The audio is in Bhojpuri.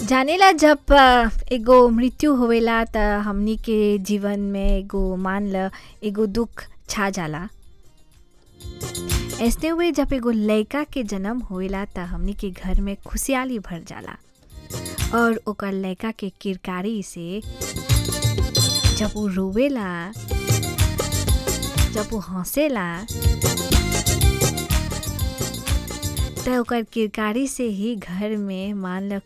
जानेला जब अ, एगो मृत्यु होवेला त हमनी के जीवन में एगो मान ल एगो दुख छा जाला ऐसने हुए जब एगो लड़का के जन्म होवेला त हमनी के घर में खुशहाली भर जाला और ओकर लड़का के किरकारी से जब वो रोवेला जब वो हंसेला त ओकर किरकारी से ही घर में मान ल